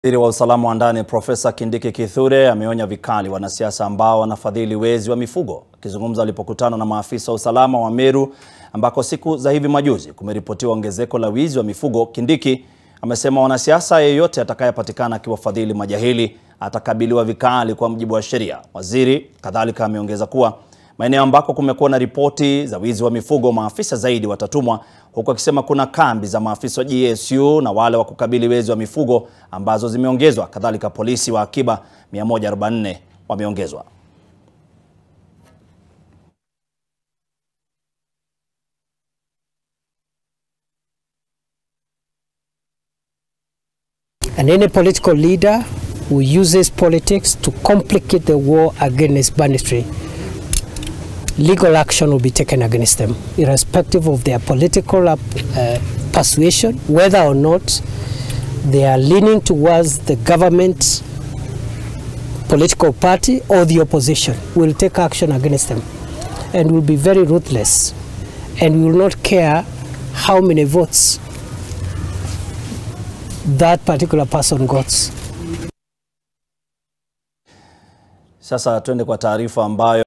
Waziri wa usalama wa ndani Profesa Kindiki Kithure ameonya vikali wanasiasa ambao wanafadhili wezi wa mifugo. Akizungumza alipokutana na maafisa wa usalama wa Meru ambako siku za hivi majuzi kumeripotiwa ongezeko la wizi wa mifugo, Kindiki amesema wanasiasa yeyote atakayepatikana akiwafadhili majahili atakabiliwa vikali kwa mujibu wa sheria. Waziri kadhalika ameongeza kuwa maeneo ambako kumekuwa na ripoti za wizi wa mifugo, maafisa zaidi watatumwa, huku akisema kuna kambi za maafisa wa GSU na wale wa kukabili wezi wa mifugo ambazo zimeongezwa. Kadhalika polisi wa akiba 144 wameongezwa. And any political leader who uses politics to complicate the war against banditry, legal action will be taken against them, irrespective of their political uh, persuasion, whether or not they are leaning towards the government political party or the opposition. We'll take action against them and will be very ruthless and we will not care how many votes that particular person got. Sasa twende kwa taarifa ambayo